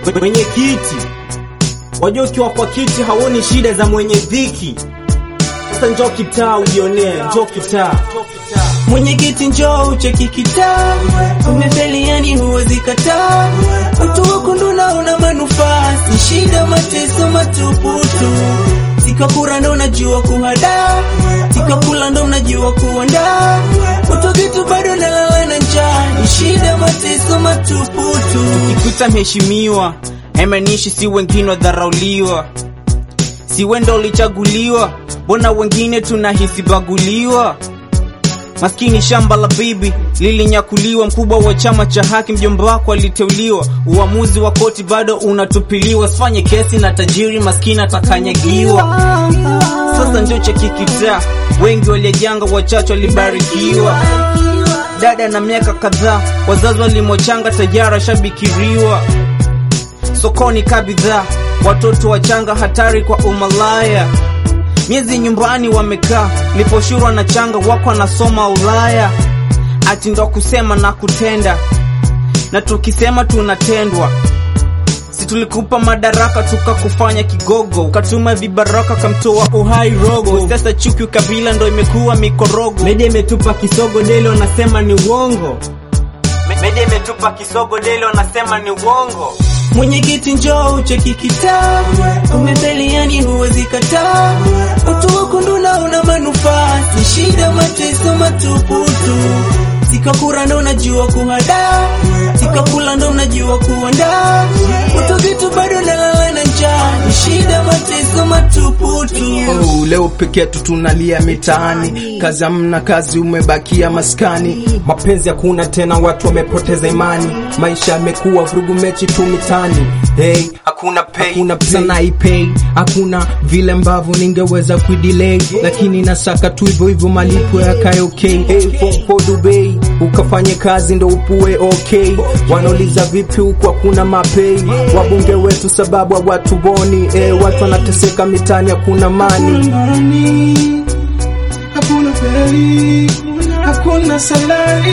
Mwenyekiti, wajua ukiwa kwa kiti hauoni shida za mwenye dhiki. Sasa njoo kitaa ujionee, njoo kitaa. Mwenyekiti njoo ucheki kitaa, umefeli yani huwezi kataa. Watu wako ndo naona manufaa, si shida mateso matuputu. Sikakura ndo unajua kuhadaa, sikakula ndo unajua kuandaa. Watu vitu bado nalala na njaa, ni shida mateso matuputu. Ukikuta mheshimiwa haimanishi si wengine wadharauliwa, si wenda ulichaguliwa, mbona wengine tunahisi baguliwa? Maskini shamba la bibi lilinyakuliwa, mkubwa wa chama cha haki mjomba wako aliteuliwa, uamuzi wa koti bado unatupiliwa. Sifanye kesi na tajiri, maskini atakanyagiwa. Sasa ndio cha kikitaa, wengi waliajanga, wachache walibarikiwa. Dada na miaka kadhaa, wazazi walimochanga tayari ashabikiriwa. Sokoni ka bidhaa, watoto wachanga hatari kwa umalaya. Miezi nyumbani wamekaa, liposhurwa na changa wako anasoma Ulaya. Ati ndo kusema na kutenda, na tukisema tunatendwa. Si tulikupa madaraka tukakufanya kigogo, ukatuma vibaraka kamtoa uhai rogo. Sasa chuki ukabila ndo imekuwa mikorogo. Media imetupa kisogo, deli wanasema ni uongo. Media imetupa kisogo, deli wanasema ni uongo. Mwenyekiti njoo ucheki kitaa, umefeli yani huwezi kataa. Watu wako ndo naona manufaa, si shida mateso matuputu. Sikakura ndo unajua kuhadaa, sikakula ndo unajua kuandaa. Watu vitu bado nalala na njaa, ni shida mateso matuputu. Oh, leo peke yetu tunalia mitaani, kazi hamna, kazi umebakia maskani. Mapenzi hakuna tena, watu wamepoteza imani, maisha yamekuwa vurugu, mechi tu mitani. Hey, Hakuna pay, Hakuna pay. sana ipay, hakuna vile ambavyo ningeweza kuidelay, lakini nasaka tu hivyo hivyo malipo yakae okay. hey, for, for Dubai ukafanye kazi ndo upue okay. Wanauliza vipi huku hakuna mapei, wabunge wetu sababu hawatuboni. Eh, watu wanateseka mitani, hakuna mani. Amani, hakuna pei, hakuna salari,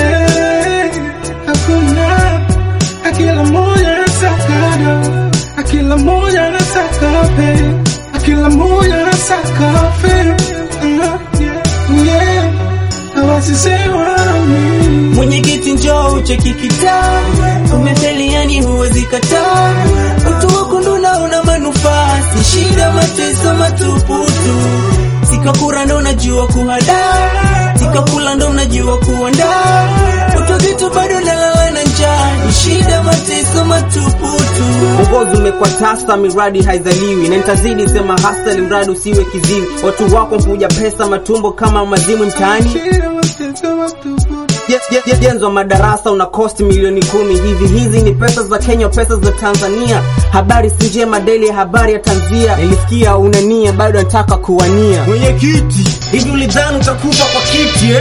eh, hakuna akila moja anataka do, akila moja anataka pei, akila moja anataka fame, uh, yeah, yeah, hawasisema mimi. Mwenyekiti njoo ucheki kitaa, umefeli yani huwezi kataa. Watu wako ndo naona manufaa, si shida mateso matuputu. Sikakura ndo unajua kuhadaa, sikakula ndo unajua kuandaa. Watu vitu bado nalala na njaa, ni shida mateso matuputu. Uongozi umekuwa tasa, miradi haizaliwi, na nitazidi sema hasa, mradi usiwe kiziwi. Watu wako mpuja pesa, matumbo kama mazimu mtaani. Shida mateso matupu. Je- je- je- Jenzo wa madarasa una cost milioni kumi hivi. Hizi ni pesa za Kenya, pesa za Tanzania. Habari si njema, deli ya habari ya tanzia. Nilisikia una nia, bado nataka kuwania. Mwenyekiti, hivi ulidhani utakufa kwa kiti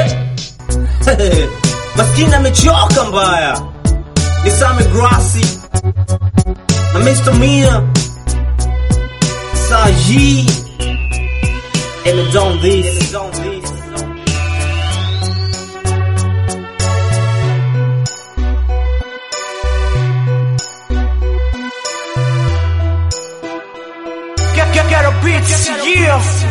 eh? Maskini amechoka mbaya. Ni Same Grassi na Mr. Mia Saji and done this. Get, get, get a bitch, yeah.